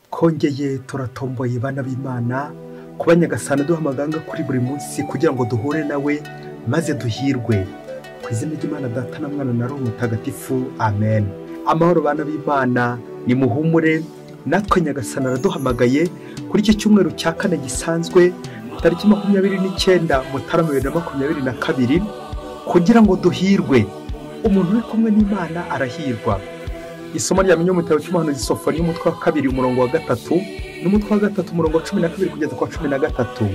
kongeye turatomboye bana b'imana kuba nyagasana duha amaganga kuri buri munsi kugira ngo duhure nawe maze duhirwe ku izina ry'imana data na mwana na roho mutagatifu amen amahoro bana b'imana ni muhumure natwe nyagasana araduhamagaye kuri iki cyumweru cya kane gisanzwe tariki makumyabiri n'icyenda mutarama bibiri na makumyabiri na kabiri kugira ngo duhirwe umuntu uri kumwe n'imana arahirwa isomo rya mu gitabo cy'umuhanuzi sofoni y'umutwe wa kabiri umurongo wa gatatu n'umutwe wa gatatu umurongo wa cumi na kabiri kugeza ku wa cumi na gatatu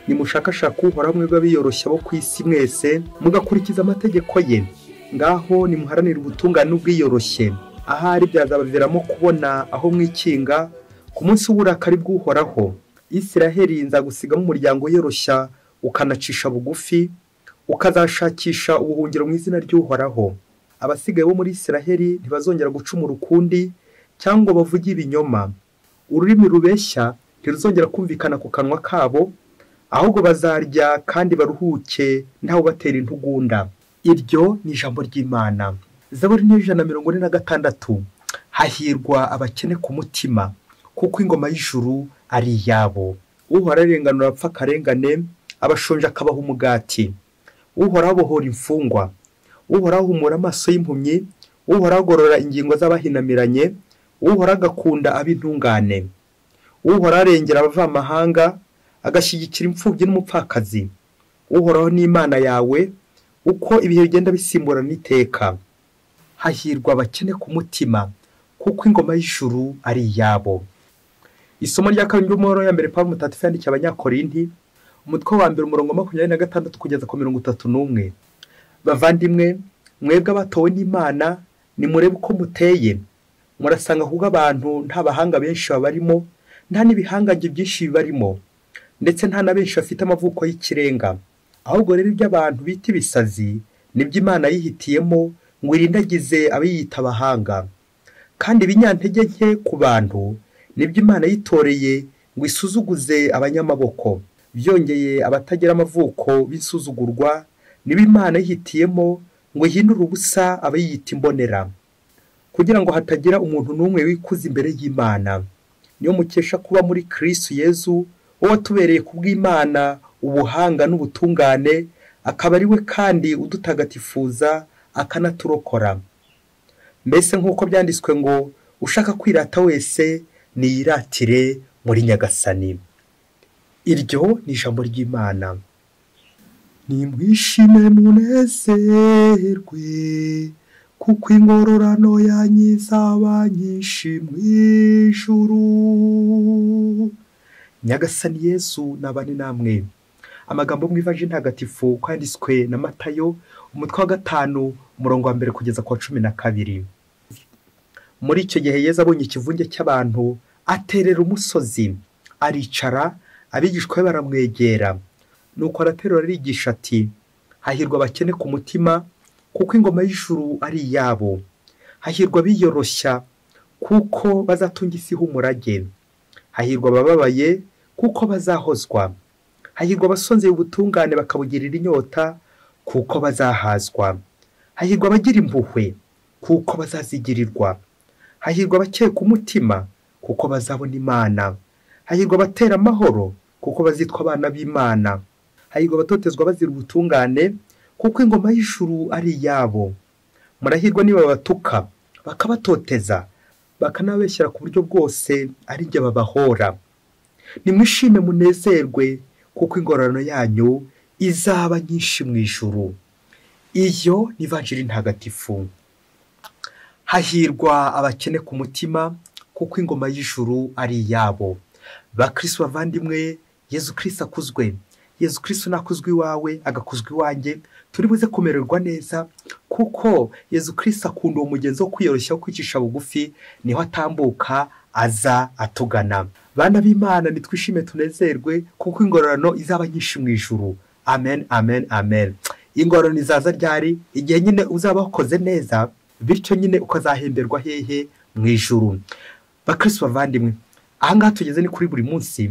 nimushakashaka uhoraho mwebwe abiyoroshya bo ku isi mwese mugakurikiza amategeko ye ngaho nimuharanire ubutungane n'ubwiyoroshye ahari byazabaviramo kubona aho mwikinga ku munsi w'uburakari bw'uhoraho isiraheli nzagusigamo umuryango yoroshya ukanacisha bugufi ukazashakisha ubuhungiro mu izina ry'uhoraho abasigaye bo muri isiraheli ntibazongera gucumura ukundi cyangwa bavuge ibinyoma ururimi rubeshya ntiruzongera kumvikana ku kanwa kabo ahubwo bazarya kandi baruhuke ntawe batera intugunda iryo ni ijambo ry'imana zaburi n'ijana na mirongo ine na gatandatu hahirwa abakene ku mutima kuko ingoma y'ijuru ari iyabo uhora arenganura apfa akarengane abashonje akabaha umugati uhoraho abohora imfungwa uhoraho ahumura amaso y'impumyi uhoraho agorora ingingo z'abahinamiranye uhoraho agakunda ab'intungane uhoraho arengera abavamahanga agashyigikira imfubyi n'umupfakazi uhoraho n'imana yawe uko ibihe bigenda bisimburana iteka hahirwa abakene ku mutima kuko ingoma y'ijuru ari iyabo isomo rya kabiri ry'umuhoro ya mbere pampa mutatu yandikiye abanyakorinti umutwe wa mbere umurongo makumyabiri na gatandatu kugeza ku mirongo itatu n'umwe bavandimwe mwebwe abatowe n'imana nimurebe uko muteye murasanga ahubwo abantu nta bahanga benshi babarimo nta n'ibihangange byinshi bibarimo ndetse nta na benshi bafite amavuko y'ikirenga ahubwo rero ibyo abantu bita ibisazi nibyo imana yihitiyemo ngo irindagize abiyita abahanga kandi ibinyantege nke ku bantu nibyo imana yitoreye ngo isuzuguze abanyamaboko byongeye abatagira amavuko b'isuzugurwa niba imana yihitiyemo ngo ihindure ubusa abayiyita imbonera kugira ngo hatagira umuntu n'umwe wikuza imbere y'imana niyo mukesha kuba muri kirisitu yezu wowe watubereye ku bw'imana ubuhanga n'ubutungane akaba ari we kandi udutagatifuza akanaturokora mbese nk'uko byanditswe ngo ushaka kwirata wese niyiratire muri nyagasani iryo ni ijambo ry'imana nimwishime munezerwe kuko ingororano yanyu izaba nyinshi mu ijuru nyagasani yesu nabane namwe amagambo mwivaje ntagatifu kwanditswe na matayo umutwe wa gatanu umurongo wa mbere kugeza ku wa cumi na kabiri muri icyo gihe yezu abonye ikivunge cy'abantu aterera umusozi aricara abigishwa be baramwegera nuko araterura arigisha ati hahirwa abakene ku mutima kuko ingoma y'ijuru ari iyabo hahirwa abiyoroshya kuko bazatunga isi h'umurage hahirwa abababaye kuko bazahozwa hahirwa abasonzeye ubutungane bakabugirira inyota kuko bazahazwa hahirwa abagira impuhwe kuko bazazigirirwa hahirwa abakeye ku mutima kuko bazabona imana hahirwa abatera amahoro kuko bazitwa abana b'imana hahirwa abatotezwa bazira ubutungane kuko ingoma y'ijuru ari iyabo murahirwa niba babatuka bakabatoteza bakanabeshyira ku buryo bwose ari jye babahora nimwishime munezerwe kuko ingororano yanyu izaba nyinshi mu ijuru iyo ni vanjiri ntagatifu hahirwa abakene ku mutima kuko ingoma y'ijuru ari iyabo bakirisi bavandimwe yezu kirisi akuzwe yezu kirisi nakuzwa iwawe agakuzwa iwanjye turi buze kumererwa neza kuko yezu kirisi akunda uwo mugenzi wo kwiyoroshya wo kwicisha bugufi niho atambuka aza atugana bana b'imana nitwishime tunezerwe kuko ingororano izaba nyinshi mu ijuru amen amen amen ingororano izaza ryari igihe nyine uzaba wakoze neza bityo nyine ukazahemberwa hehe mu ijuru bakirisi bavandimwe ahangaha tugeze ni kuri buri munsi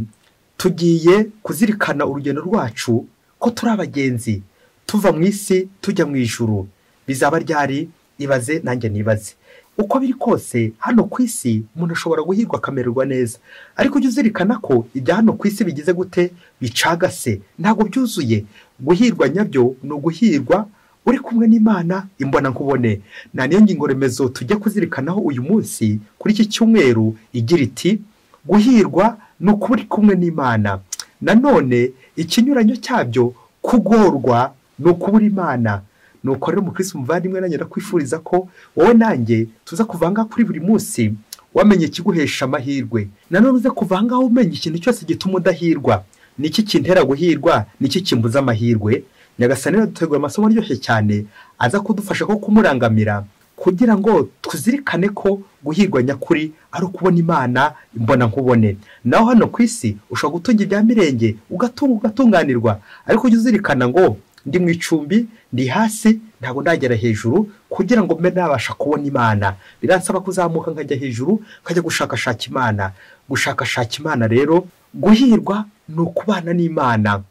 tugiye kuzirikana urugendo rwacu ko turi abagenzi tuva mu isi tujya mu ijuru bizaba ryari ibaze nanjye nibaze uko biri kose hano ku isi umuntu ashobora guhirwa akamererwa neza ariko ujye uzirikana ko ibya hano ku isi bigize gute bicagase ntabwo byuzuye guhirwa nyabyo ni uguhirwa uri kumwe n'imana imbona nkubone nta niyo ngingo remezo tujya kuzirikanaho uyu munsi kuri iki cyumweru igira iti guhirwa ni ukuba uri kumwe n'imana nanone ikinyuranyo cyabyo kugorwa ni ukubura imana ni uko rero umukirisi umuvandimwe nanjye ndakwifuriza ko wowe nanjye tuza kuvanga kuri buri munsi wamenye ikiguhesha amahirwe nanone uze kuvangaho umenya ikintu cyose gituma udahirwa ni iki kintera guhirwa ni iki kimbuza amahirwe nyagasani rero dutegura amasomo aryoshye cyane aza kudufasha ko kumurangamira kugira ngo tuzirikane ko guhirwa nyakuri ari ukubona imana imbona nkubone naho hano ku isi ushobora gutunga ibya mirenge ugatunga ugatunganirwa ariko ujye uzirikana ngo ndi mu icumbi ndi hasi ntabwo ndagera hejuru kugira ngo mbe nabasha kubona imana biransaba kuzamuka nkajya hejuru nkajya gushakashaka imana gushakashaka imana rero guhirwa ni ukubana n'imana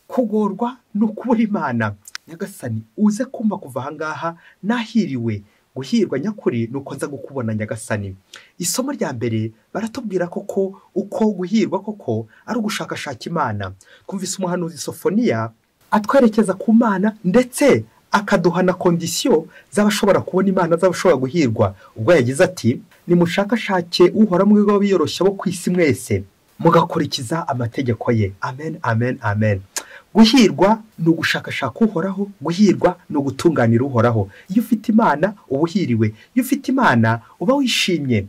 kugorwa ni ukubura imana nyagasani uze kumva kuva ahangaha nahiriwe guhirwa nyakuri ni uko nza gukubona nyagasani isomo rya mbere baratubwira koko uko guhirwa koko ari ugushakashaka imana twumvise umuhanuzi sofoniya atwerekeza ku mana ndetse akaduha na kondisiyo z'abashobora kubona imana z'abashobora guhirwa ubwo yagize ati nimushakashake uhora mu bigo biyoroshya bo ku isi mwese mugakurikiza amategeko ye amen amen amen guhirwa ni ugushakashaka uhoraho guhirwa ni ugutunganira uhoraho iyo ufite imana uba uhiriwe iyo ufite imana uba wishimye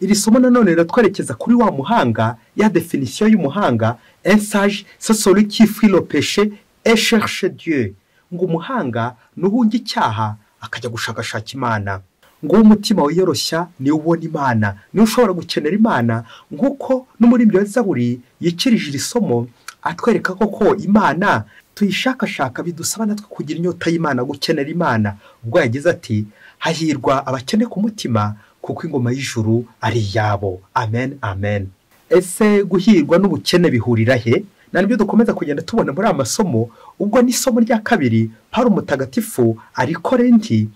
iri somo nanone riratwerekeza kuri wa muhanga ya definisiyo y'umuhanga ensaje sosori kifiropeshe esherishe dieu ngo umuhanga n'uwunge icyaha akajya gushakashaka imana ngo umutima wiyoroshya niwo ubona imana niwo ushobora gukenera imana nk'uko n'umuririmbyi wa zaburi yikirije iri somo atwereka koko imana tuyishakashaka bidusaba natwe kugira inyota y'imana gukenera imana ubwo yagize ati hahirwa abakene ku mutima kuko ingoma y'ijuru ari iyabo amen amen ese guhirwa n'ubukene bihurira he ni nabyo dukomeza kugenda tubona muri aya masomo ubwo n'isomo rya kabiri hari umutagatifu ari ikorenti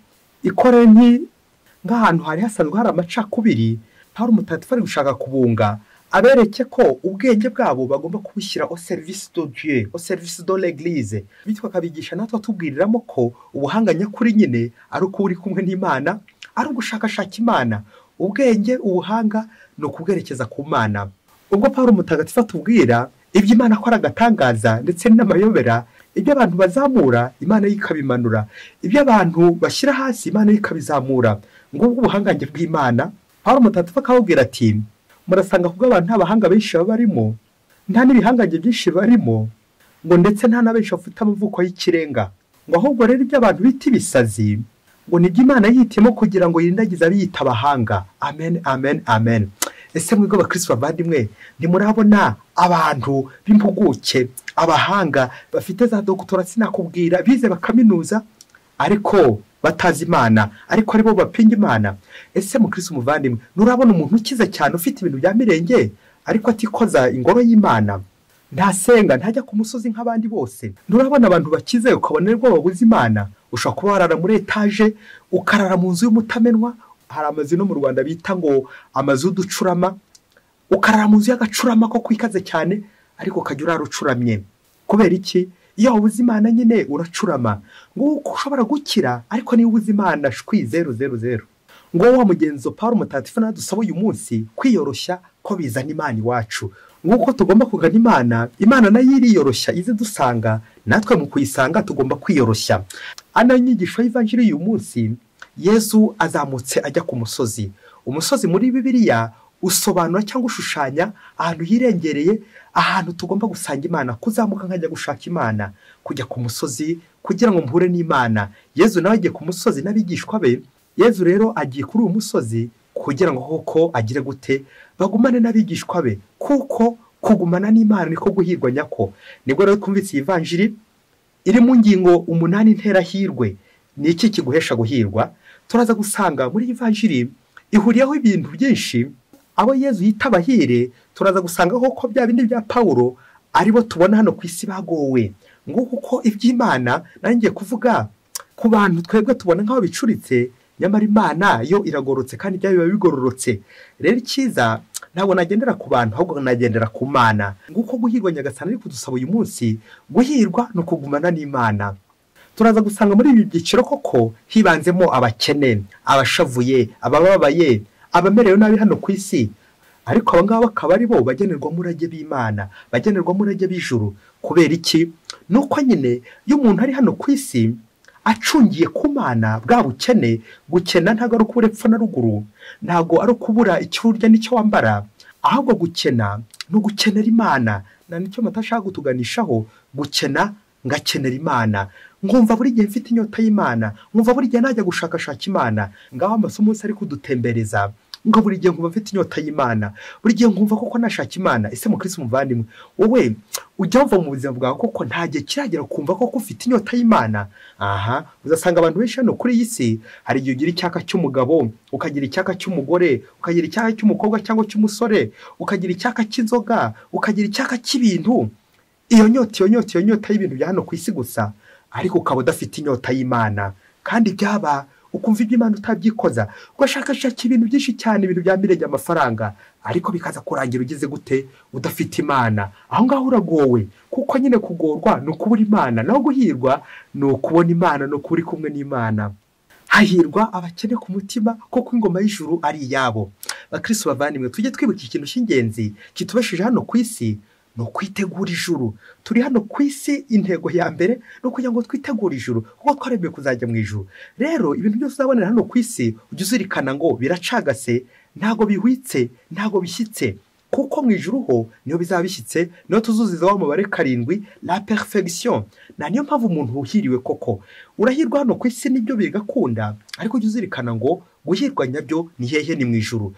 ikorenti nk'ahantu hari hasanzwe hari amacakubiri hari umutagatifu ari gushaka kubunga abereke ko ubwenge bwabo bagomba kubushyira o serivisi do dieu o serivisi do l'eglise bityo akabigisha natwe atubwiriramo ko ubuhanga nyakuri nyine ari uko uri kumwe n'imana ari ugushakashaka imana ubwenge ubuhanga ni ukubwerekeza ku mana ubwo paul umutagatifu atubwira ibyo imana akora agatangaza ndetse n'amayobera ibyo abantu bazamura imana yo ikabimanura ibyo abantu bashyira hasi imana yo ikabizamura ngubwo ubuhangange bw'imana paul umutagatifu akababwira ati murasanga kuko abantu nta bahanga benshi baba barimo nta n'ibihangange byinshi barimo ngo ndetse nta na benshi bafite amavuko y'ikirenga ngo ahubwo rero ibyo abantu bita ibisazi ngo nibyo imana yihitiyemo kugira ngo yirindagize abiyita abahanga amen amen amen ese mwebwe abakirisi bavandimwe ntimurabona abantu b'impuguke abahanga bafite za dogutora sinakubwira bize bakaminuza ariko batazi imana ariko aribo bapinga imana ese mu kirisi umuvandimwe nurabona umuntu ukize cyane ufite ibintu bya mirenge ariko atikoza ingoro y'imana ntasenga ntajya ku musozi nk'abandi bose nurabona abantu bakize ukabona nibwo babuze imana ushobora kuba warara muri etaje ukarara mu nzu y'umutamenwa hari amazu no mu rwanda bita ngo amazu y'uducurama ukarara mu nzu y'agacurama ko kwikaze cyane ariko ukajya urara ucuramye kubera iki iyo wabuze imana nyine uracurama ngo uko ushobora gukira ariko niba ubuze imana shwi zeru zeru zeru ngo wa mugenzo paul umutagatifu nawe dusaba uyu munsi kwiyoroshya ko bizana imana iwacu nk'uko tugomba kugana imana imana nayo iriyoroshya ize dusanga natwe mu kuyisanga tugomba kwiyoroshya ana nyigisho y'ivanjiri y'uyu munsi yezu azamutse ajya ku musozi umusozi muri bibiliya usobanura cyangwa ushushanya ahantu hirengereye ahantu tugomba gusanga imana kuzamuka nkajya gushaka imana kujya ku musozi kugira ngo mhure n'imana yezu nawe agiye ku musozi n'abigishwa be yezu rero agiye kuri uwo musozi kugira ngo koko agire gute bagumane n'abigishwa be kuko kugumana n'imana niko guhirwa nyako nibwo rero twumvise iyi vanjiri iri mu ngingo umunani nterahirwe ni iki kiguhesha guhirwa turaza gusanga muri iyi vanjiri ihuriyeho ibintu byinshi abo yezu yita abahire turaza gusanga koko bya bindi bya pawuro aribo tubona hano ku isi bagowe ngo kuko iby'imana nanjye kuvuga ku bantu twebwe tubona nk'aho bicuritse nyamara imana yo iragororotse kandi ibyayo biba bigororotse rero icyiza ntabwo nagendera ku bantu ahubwo nagendera ku mana nguko guhirwa nyagasana ari kudusaba uyu munsi guhirwa ni ukugumana n'imana turaza gusanga muri ibi byiciro koko hibanzemo abakene abashavuye abababaye abamerewe nabi hano ku isi ariko aba ngaba bakaba ari bo bagenerwamo umurage b'imana bagenerwamo umurage b'ijuru kubera iki ni uko nyine iyo umuntu ari hano ku isi acungiye ku mana bwa bukene gukena ntabwo ari ukubura epfo na ruguru ntabwo ari ukubura icyo urya n'icyo wambara ahubwo gukena ni ugukenera imana na nicyo matashaka kutuganishaho gukena ngakenera imana nkumva buri gihe mfite inyota y'imana nkumva buri gihe najya gushakashaka imana ngaho amasomo yose ari kudutembereza ngo buri gihe nkumva mfite inyota y'imana buri gihe nkumva koko nashaka imana ese mukirisi umuvandimwe wowe ujya wumva mu buzima bwawe koko nta gihe kiragera kumva koko ufite inyota y'imana aha uzasanga abantu benshi hano kuri iyi si hari igihe ugira icyaka cy'umugabo ukagira icyaka cy'umugore ukagira icyaka cy'umukobwa cyangwa cy'umusore ukagira icyaka cy'inzoga ukagira icyaka cy'ibintu iyo nyota iyo nyota iyo nyota y'ibintu bya hano ku isi gusa ariko ukaba udafite inyota y'imana kandi byaba ukumva ibyo imana utabyikoza ugashakashaka ibintu byinshi cyane ibintu byamirenge amafaranga ariko bikaza kurangira ugeze gute udafite imana aho ngaho uragowe kuko nyine kugorwa ni ukubura imana naho guhirwa ni ukubona imana ni ukuri kumwe n'imana hahirwa abakene ku mutima kuko ingoma y'ijuru ari iyabo bakirisi bavandimwe tujye twibuka ikintu cy'ingenzi kitubashije hano ku isi ni ukwitegura ijuru turi hano ku isi intego ya mbere ni ukugira ngo twitegure ijuru kuko twaremeye kuzajya mu ijuru rero ibintu byose uzabonera hano ku isi ujya uzirikana ngo biracagase ntabwo bihwitse ntabwo bishyitse kuko mu ijuru ho niyo bizaba bishyitse niyo tuzuziza wa mubare karindwi la perfection na niyo mpamvu umuntu uhiriwe koko urahirwa hano ku isi nibyo bigakunda ariko ujya uzirikana ngo guhirwa nyabyo ni hehe ni mu ijuru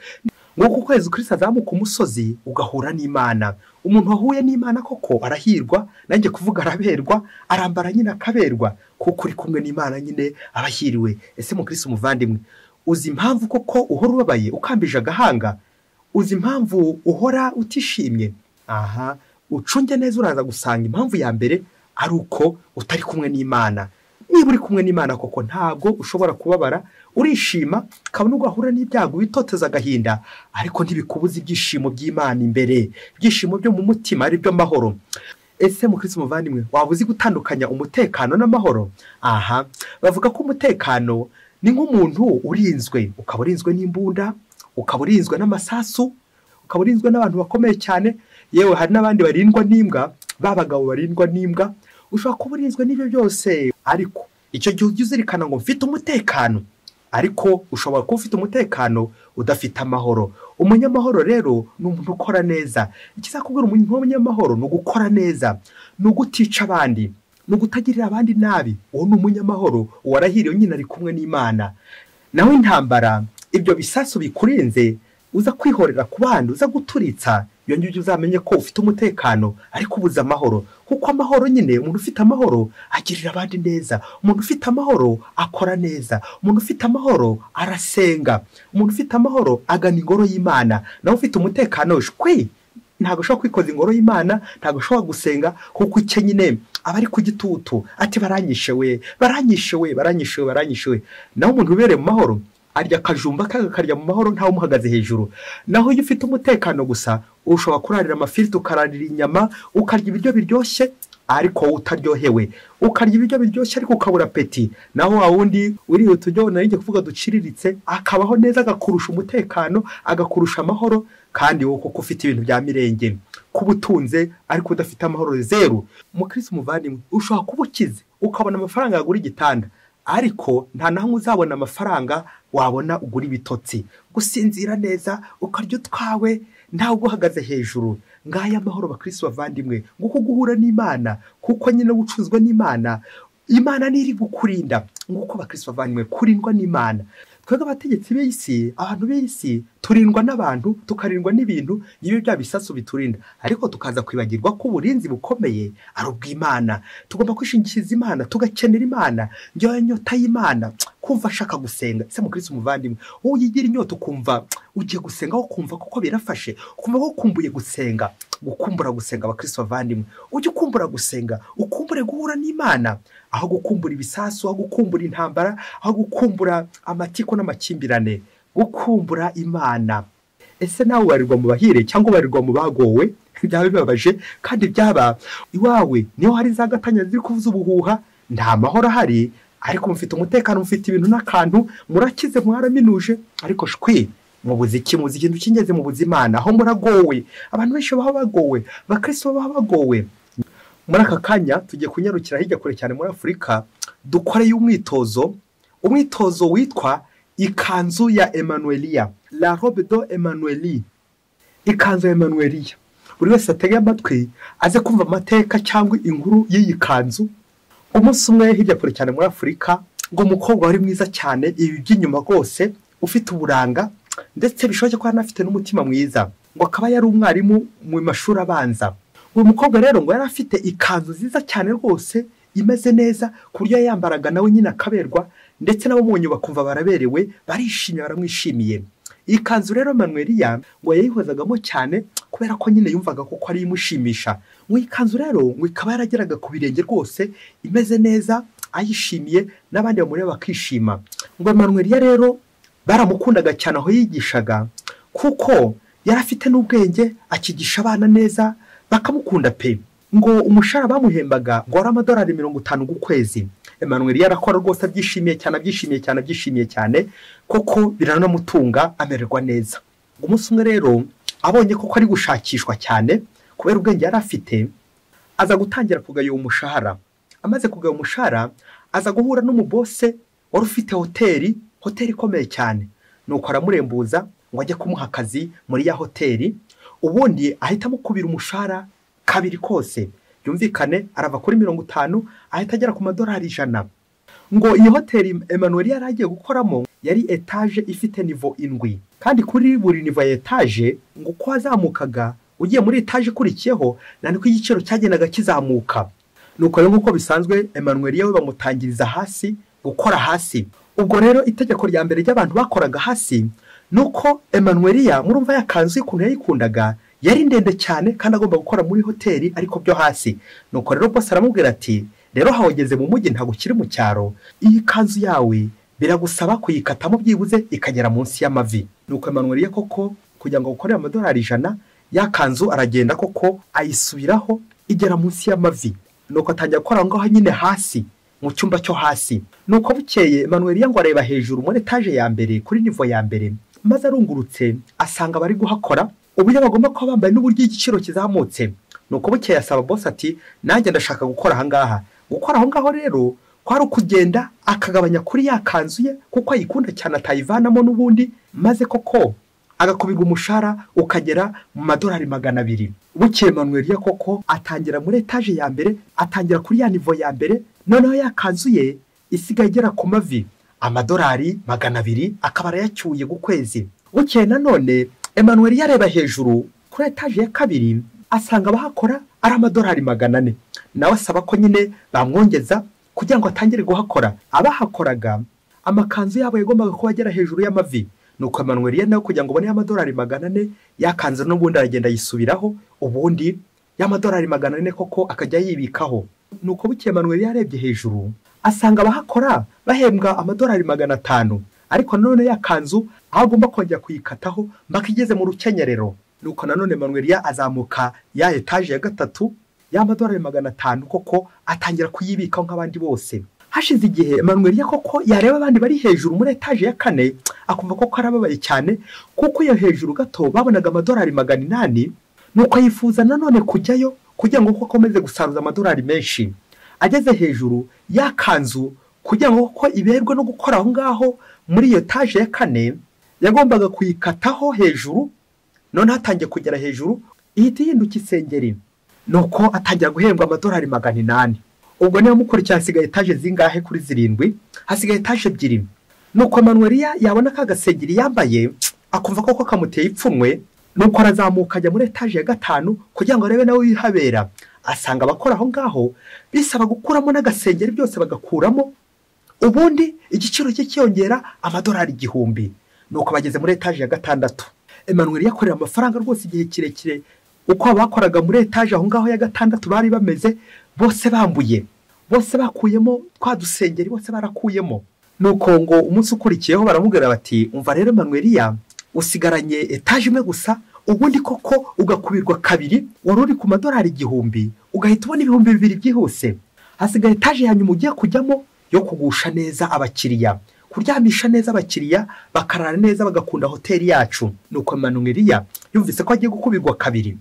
nk'uko ukwezi ukirisi azamuka umusozi ugahura n'imana umuntu wahuye n'imana koko arahirwa nanjye kuvuga araberwa arambara nyine akaberwa kuko uri kumwe n'imana nyine aba ahiriwe ese mukirisi umuvandimwe uzi impamvu koko uhora ubabaye ukambije agahanga uzi impamvu uhora utishimye aha ucunge neza uraza gusanga impamvu ya mbere ari uko utari kumwe n'imana niba uri kumwe n'imana koko ntabwo ushobora kubabara urishima kabone ugahura n'ibyago witoteza agahinda ariko ntibikubuze ibyishimo by'imana imbere ibyishimo byo mu mutima aribyo mahoro ese mukirisi umuvandimwe waba uzi gutandukanya umutekano n'amahoro aha bavuga ko umutekano ni nk'umuntu urinzwe ukaba urinzwe n'imbunda ukaba urinzwe n'amasasu ukaba urinzwe n'abantu bakomeye cyane yewe hari n'abandi barindwa n'imbwa babagabo barindwa n'imbwa ushobora kuba urinzwe n'ibyo byose ariko icyo gihe ujya uzirikana ngo mfite umutekano ariko ushobora kuba ufite umutekano udafite amahoro umunyamahoro rero ni umuntu ukora neza ikizakubwira umuntu w'umunyamahoro ni ugukora neza ni ugutica abandi ni ugutagirira abandi nabi uwo ni umunyamahoro uwarahiriye nyine ari kumwe n'imana nawe intambara ibyo bisasu bikurinze uza kwihorera ku bandi uza guturitsa iyo ngibyo uzamenye ko ufite umutekano ariko ubuze amahoro kuko amahoro nyine umuntu ufite amahoro agirira abandi neza umuntu ufite amahoro akora neza umuntu ufite amahoro arasenga umuntu ufite amahoro agana ingoro y'imana nawe ufite umutekano shwi ntabwo ushobora kwikoza ingoro y'imana ntabwo ushobora gusenga kuko icyo nyine aba ari ku gitutu ati baranyishe we baranyishe we baranyishe we baranyishe we naho umuntu ubereye mu mahoro arya akajumba kakarya mu mahoro ntawe umuhagaze hejuru naho iyo ufite umutekano gusa ushobora kurarira amafiriti ukararira inyama ukarya ibiryo biryoshye ariko wowe utaryohewe ukarya ibiryo biryoshye ariko ukabura peti naho wa wundi uriye uturyo nari njye kuvuga duciriritse akabaho neza agakurusha umutekano agakurusha amahoro kandi wowe kuko ufite ibintu bya mirenge kuba utunze ariko udafite amahoro zeru umukirisi umuvandimwe ushobora kuba ukize ukabona amafaranga yagura igitanda ariko nta naho uzabona amafaranga wabona ugura ibitotsi gusinzira neza ukarya utwawe ntawe uguhagaze hejuru ngaya amahoro bakirisi bavandimwe nguko guhura n'imana kuko nyine gucuzwa n'imana imana niri gukurinda nguko bakirisi bavandimwe kurindwa n'imana twebwe abategetsi b'isi abantu b'isi turindwa n'abantu tukarindwa n'ibintu n'ibyo bya bisasu biturinda ariko tukaza kwibagirwa ko uburinzi bukomeye ari ubw'imana tugomba kwishingikiriza imana tugakenera imana njyewe nyota y'imana kumva ashaka gusenga ese mukirisi umuvandimwe wowe uyigira inyota ukumva ugiye gusenga aho kumva kuko birafashe ukumva ko ukumbuye gusenga gukumbura gusenga abakristo bavandimwe ujye ukumbura gusenga ukumbure guhura n'imana aho gukumbura ibisasu aho gukumbura intambara aho gukumbura amatiko n'amakimbirane gukumbura imana ese nawe warirwa mu bahire cyangwa warirwa mu bagowe byaba bibabaje kandi byaba iwawe niho hari za gatanya ziri kuvuza ubuhuha nta mahoro ahari ariko mufite umutekano mufite ibintu n'akantu murakize mwaraminuje ariko shwi mubuze iki muzi ikintu cy'ingenzi mubuze imana aho muragowe abantu benshi baba bagowe abakristo baba bagowe muri aka kanya tugiye kunyarukira hirya kure cyane muri afurika dukoreye umwitozo umwitozo witwa ikanzu ya emanueliya la robe do emanueli ikanzu ya emanueliya buri wese atege amatwi aze kumva amateka cyangwa inkuru y'iyi kanzu umunsi umwe hirya kure cyane muri afurika ngo umukobwa wari mwiza cyane ibi by'inyuma rwose ufite uburanga ndetse bishoboke ko yari anafite n'umutima mwiza ngo akaba yari umwarimu mu mashuri abanza uyu mukobwa rero ngo yari afite ikanzu nziza cyane rwose imeze neza ku buryo yayambaraga nawe nyine akaberwa ndetse n'abamubonye bakumva baraberewe barishimye baramwishimiye iyi kanzu rero manuweriya ngo yayihozagamo cyane kubera ko nyine yumvaga ko ari imushimisha ngo iyi kanzu rero ngo ikaba yarageraga ku birenge rwose imeze neza ayishimiye n'abandi bamureba bakishima ngo manuweriya rero baramukundaga cyane aho yigishaga kuko yari afite n'ubwenge akigisha abana neza bakamukunda pe ngo umushahara bamuhembaga ngo wari amadolari mirongo itanu ku kwezi Emmanuel yarakora rwose abyishimiye cyane abyishimiye cyane abyishimiye cyane kuko biranamutunga amererwa neza umunsi umwe rero abonye ko ari gushakishwa cyane kubera ubwenge yari afite aza gutangira kugaya uwo mushahara amaze kugaya umushahara aza guhura n'umubose wari ufite hoteli hoteli ikomeye cyane nuko aramurembuza ngo ajye kumuha akazi muri ya hoteli ubundi ahita amukubira umushahara kabiri kose byumvikane arava kuri mirongo itanu ahita agera ku madolari ijana ngo iyi hoteli Emmanuel yari agiye gukoramo yari etaje ifite nivo indwi kandi kuri buri nivo ya etaje ngo uko wazamukaga ugiye muri etaje ikurikiyeho na niko igiciro cyagendaga kizamuka nuko rero nk'uko bisanzwe Emmanuel we bamutangiriza hasi gukora hasi ubwo rero itegeko rya mbere ry'abantu bakoraga hasi ni uko Emmanuelia murumva yakanzu y'ukuntu yayikundaga yari ndende cyane kandi agomba gukora muri hoteli ariko byo hasi nuko rero bose aramubwira ati rero hawugeze mu mujyi ntabwo ukiri mu cyaro iyi kanzu yawe biragusaba kuyikatamo byibuze ikagera munsi y'amavi nuko Emmanuelia koko kugira ngo gukorere amadolari ijana ya kanzu aragenda koko ayisubiraho igera munsi y'amavi nuko atangira gukora aho ngaho nyine hasi mu cyumba cyo hasi nuko bukeye manuweli ngo areba hejuru muri etaje ya mbere kuri nivo ya mbere maze arungurutse asanga abari guhakora uburyo bagomba kuba bambaye n'uburyo igiciro kizamutse nuko bukeye asaba bose ati nanjye ndashaka gukora ahangaha gukora aho ngaho rero kwari ukugenda akagabanya kuri ya kanzu ye kuko ayikunda cyane atayivanamo n'ubundi maze koko agakubirwa umushahara ukagera mu madolari magana abiri bukeye manuweli koko atangira muri etaje ya mbere atangira kuri ya nivo ya mbere noneho yakanzuye isigaye igera ku mavi amadolari magana abiri akaba arayacyuye ku kwezi bukeye nanone Emmanuel yareba hejuru kuri etaje ya kabiri asanga abahakora ari amadolari magana ane nawe asaba ko nyine bamwongeza kugira ngo atangire guhakora abahakoraga amakanzu yabo yagombaga kuba agera hejuru y'amavi nuko Emmanuel nawe kugira ngo ubone amadolari magana ane yakanze n'ubundi aragenda yisubiraho ubundi y'amadolari magana ane koko akajya yibikaho nuko bukeye manuweli yarebye hejuru asanga abahakora bahembwa amadolari magana atanu ariko nanone ya kanzu aho agomba kongera kuyikataho mpaka igeze mu rukenyerero nuko nanone manuweli azamuka ya etaje ya gatatu y'amadolari magana atanu koko atangira kuyibikaho nk'abandi bose hashize igihe manuweli koko yareba abandi bari hejuru muri etaje ya kane akumva koko arababaye cyane kuko iyo hejuru gato babonaga amadolari magana inani nuko yifuza nanone kujyayo kugira ngo akomeze gusaruza amadolari menshi ageze hejuru yakanzu kugira ngo ko iberwe no gukora aho ngaho muri iyo taje ya kane yagombaga kuyikataho hejuru noneho atangiye kugera hejuru ihita ihinduka isengeri nuko atangira guhembwa amadolari magana inani ubwo niba mukurikiye hasigaye etaje zingahe kuri zirindwi hasigaye etaje ebyiri nuko manuweliya yabona ka gasengeri yambaye akumva koko kamuteye ipfunwe nuko arazamuka ajya muri etaje ya gatanu kugira ngo arebe nawe wihabera asanga abakora aho ngaho bisaba gukuramo n'agasengeri byose bagakuramo ubundi igiciro cye cyiyongera amadolari igihumbi nuko bageze muri etaje ya gatandatu Emmanuel yakorera amafaranga rwose igihe kirekire uko abakoraga muri etaje aho ngaho ya gatandatu bari bameze bose bambuye bose bakuyemo twa dusengeri bose barakuyemo nuko ngo umunsi ukurikiyeho baramubwira bati umva rero manuweriya usigaranye etaje imwe gusa ubundi koko ugakubirwa kabiri wari uri ku madorari igihumbi ugahita ubona ibihumbi bibiri byihuse hasigaye etaje ya nyuma ugiye kujyamo yo kugusha neza abakiriya kuryamisha neza abakiriya bakarara neza bagakunda hoteli yacu nuko manuweriya yumvise ko agiye gukubirwa kabiri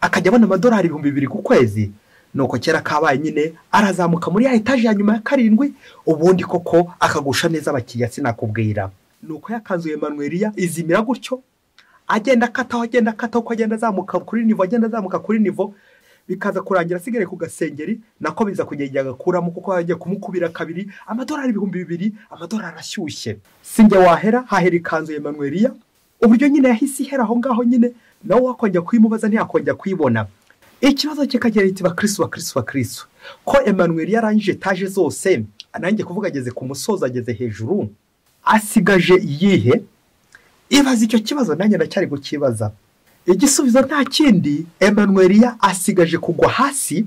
akajya abona amadolari ibihumbi bibiri ku kwezi nuko kera kabaye nyine arazamuka muri ya etaje ya nyuma ya karindwi ubundi koko akagusha neza abakiriya sinakubwira nuko yakanzuye manuweriya izimira gutyo agenda akataho agenda akataho uko agenda azamuka kuri nivo agenda azamuka kuri nivo bikaza kurangira asigaye ku gasengeri nako biza kugenda igihe agakuramo kuko yagiye kumukubira kabiri amadolari ibihumbi bibiri amadolari ashyushye sinjye wahera hahera ikanzu ya manuweriya uburyo nyine yahise ihera aho ngaho nyine nawe wakongera kuyimubaza ntiyakongera kuyibona ikibazo kikagira kiti bakirisi bakirisi bakirisi ko emanuweriya arangije etaje zose nanjye kuvuga ageze ku musozo ageze hejuru asigaje iyihe ibaza icyo kibazo nanjye ndacyari kukibaza igisubizo nta kindi emanuweriya asigaje kugwa hasi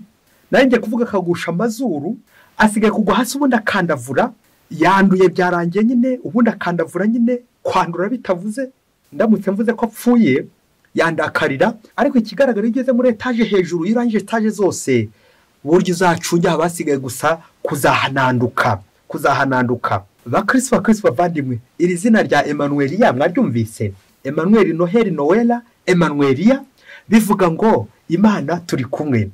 nanjye kuvuga akagusha amazuru asigaye kugwa hasi ubundi akandavura yanduye byarangiye nyine ubundi akandavura nyine kwandura bitavuze ndamutse mvuze ko apfuye yandakarira ariko ikigaragara iyo ugeze muri etaje hejuru iyo urangije etaje zose uburyo uzacunge haba hasigaye gusa kuzahananduka kuzahananduka bakirisi bakirisi bavandimwe iri zina rya emanuweriya mwaryumvise emanuweri noheli nowela emanuweriya bivuga ngo imana turi kumwe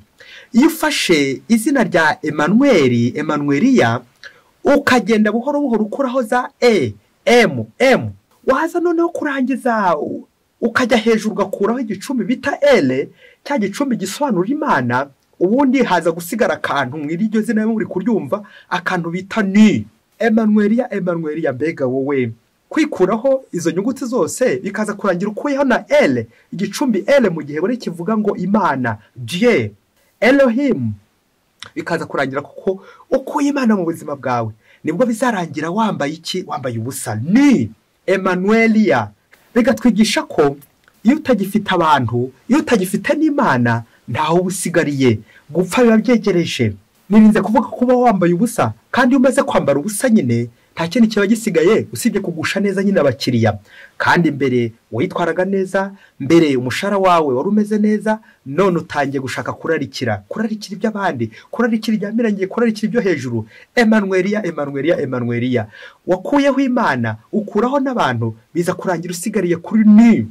iyo ufashe izina rya emanuweri emanuweriya ukagenda buhoro buhoro ukuraho za e emu emu waza noneho kurangiza ukajya hejuru ugakuraho igicumbi bita ere cya gicumbi gisobanura imana ubundi haza gusigara akantu mu iryo zina muri kuryumva akantu bita ni emanuweriya emanuweriya mbega wowe kwikuraho izo nyuguti zose bikaza kurangira ukuyeho na ere igicumbi ere mu gihe buri kivuga ngo imana diye erohimu bikaza kurangira kuko ukuye imana mu buzima bwawe nibwo bizarangira wambaye iki wambaye ubusa ni emanuweriya bigatwigisha ko iyo utagifite abantu iyo utagifite n'imana ntaho uba usigariye gupfa biba byegereje nirinze kuvuga ko uba wambaye ubusa kandi iyo umaze kwambara ubusa nyine nta kindi kiba gisigaye usibye kugusha neza nyine abakiriya kandi mbere witwaraga neza mbere umushahara wawe wari umeze neza none utangiye gushaka kurarikira kurarikira iby'abandi kurarikira ibyamiranye kurarikira ibyo hejuru emanuweriya emanuweriya emanuweriya wakuyeho imana ukuraho n'abantu biza kurangira usigariye kuri ni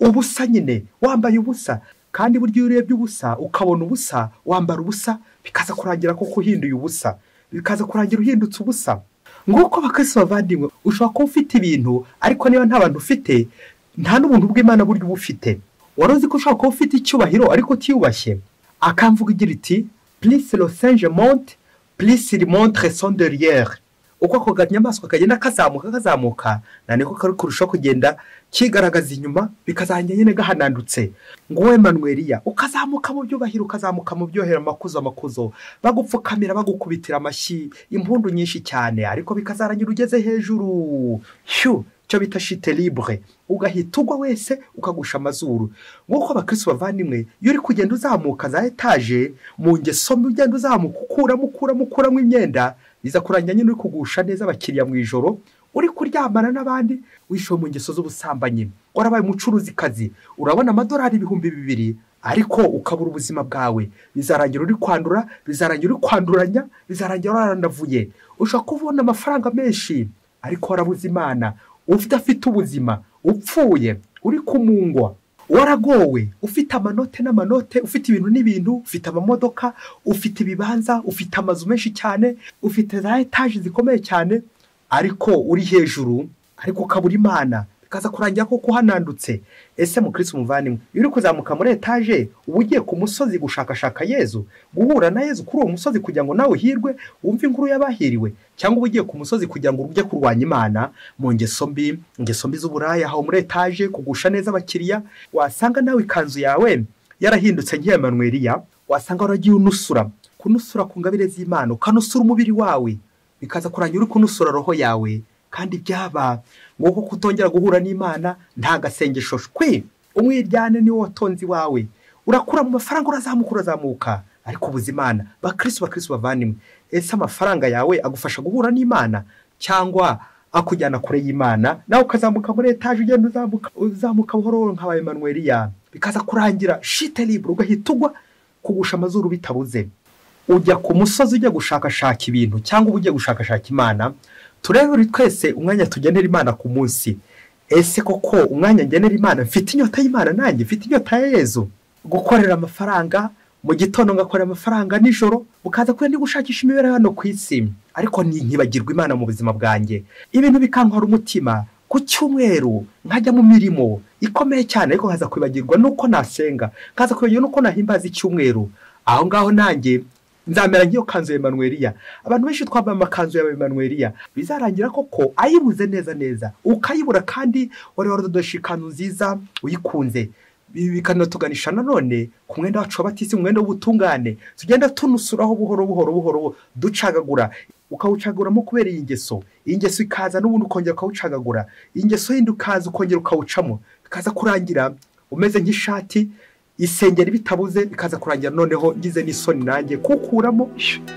ubusa nyine wambaye ubusa kandi burya iyo urebye ubusa ukabona ubusa wambara ubusa bikaza kurangira kuko uhinduye ubusa bikaza kurangira uhindutse ubusa nguko bakasi bavandimwe ushobora kuba ufite ibintu ariko niba nta bantu ufite nta n'ubuntu bw'imana buryo uba ufite wari uzi ko ushobora kuba ufite icyubahiro ariko utiyubashye akamvuga igira iti purisi rosenje monte purisi rimontre sonderiyeri uko ako kanyamaswa kagenda kazamuka kazamuka na niko kari kurushaho kugenda kigaragaza inyuma bikazajya nyine gahanandutse ngo wowe manuweriya ukazamuka mu byubahiro ukazamuka mu byohera amakuzo amakuzo bagupfukamira bagukubitira amashyi impundu nyinshi cyane ariko bikazarangira ugeze hejuru shyu cyo bita shite libure ugahita ugwa wese ukagusha amazuru nk'uko abakirisi bavandimwe iyo uri kugenda uzamuka za etaje mu ngeso mbi ugenda uzamuka ukuramo ukuramo ukuramo imyenda biza kurangira nyine uri kugusha neza abakiriya mu ijoro uri kuryamana n'abandi wishyuwe mu ngeso z'ubusambanyi warabaye umucuruzikazi urabona amadolari ibihumbi bibiri ariko ukabura ubuzima bwawe bizarangira uri kwandura bizarangira uri kwanduranya bizarangira warandavuye ushobora kubona amafaranga menshi ariko warabuze imana udafite ubuzima upfuye uri kumungwa waragowe ufite amanote n'amanote ufite ibintu n'ibintu ufite amamodoka ufite ibibanza ufite amazu menshi cyane ufite za etaje zikomeye cyane ariko uri hejuru ariko ukabura imana bikaza kurangira ko kuhanandutse ese mukirisi umuvandimwe iyo uri kuzamuka muri etaje uba ugiye ku musozi gushakashaka yezu guhura na yezu kuri uwo musozi kugira ngo nawe uhirwe wumve inkuru y'abahiriwe cyangwa uba ugiye ku musozi kugira ngo ujye kurwanya imana mu ngeso mbi ingeso mbi z'uburaya aho muri etaje kugusha neza abakiriya wasanga nawe ikanzu yawe yarahindutse nk'iya manuweriya wasanga waragiye unusura kunusura ku ngabire z'imana ukanusura umubiri wawe bikaza kurangira uri kunusura roho yawe kandi byaba nguko kutongera guhura n'imana nta gasengesho shwe umwiryane niwo watonze iwawe urakura mu mafaranga urazamuka urazamuka ariko ubuze imana bakirisi bakirisi bavanimwe ese amafaranga yawe agufasha guhura n'imana cyangwa akujyana kure y'imana nawe ukazamuka muri etaje ugenda uzamuka uzamuka buhoro buhoro nka ba emanuweli yawe bikaza kurangira shite libure ugahita ugwa kugusha amazuru bitabuze ujya ku musozi ujya gushakashaka ibintu cyangwa uba ugiye gushakashaka imana turebere twese umwanya tugenera imana ku munsi ese koko umwanya ngenera imana mfite inyota y'imana nanjye mfite inyota ya yezu gukorera amafaranga mu gitondo ngakorera amafaranga nijoro ukaza kugenda gushakisha imibereho hano ku isi ariko ni- nkibagirwa imana mu buzima bwanjye ibintu bikankora umutima ku cyumweru nkajya mu mirimo ikomeye cyane ariko nkaza kwibagirwa nuko nasenga nkaza kwibagirwa nuko nahimbaza icyumweru aho ngaho nanjye nzamera nk'iyo kanzu ya emanuweliya abantu benshi twambaye amakanzu ya emanuweliya bizarangira koko ayibuze neza neza ukayibura kandi wari waradodoshe ikanzu nziza uyikunze Ibi bikanatuganisha nanone ku mwenda wacu wabatisi umwenda w'ubutungane tugenda tunusuraho buhoro buhoro buhoro ducagagura ukawucagaguramo kubera iyi ngeso iyi ngeso ikaza n'ubundi ukongera ukawucagagura iyi ngeso yindi ukaza ukongera ukawucamo bikaza kurangira umeze nk'ishati isengeri bitabuze bikaza kurangira noneho ngize n'isoni nanjye kukuramo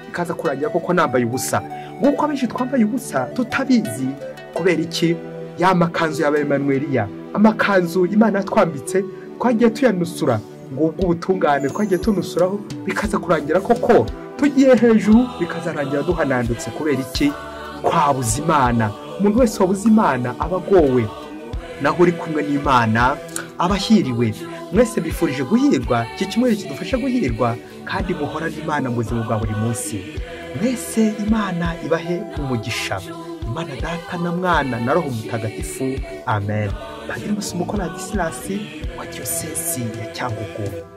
bikaza kurangira koko nambaye ubusa nk'uko abenshi twambaye ubusa tutabizi kubera iki ya makanzu yabaye emanuweliya amakanzu imana yatwambitse twagiye tuyanusura ngubwo ubutungane twagiye tunusuraho bikaza kurangira koko tugiye hejuru bikazarangira duhanandutse kubera iki twabuze imana umuntu wese wabuze imana aba agowe naho uri kumwe n'imana aba ahiriwe mwese bifurije guhirwa iki kimwe kidufasha guhirwa kandi muhorane imana mu buzima bwa buri munsi mwese imana ibahe umugisha imana data na mwana na roho mutagatifu amen padiri masumuko na gisilasi wa diyosesi ya cyangugu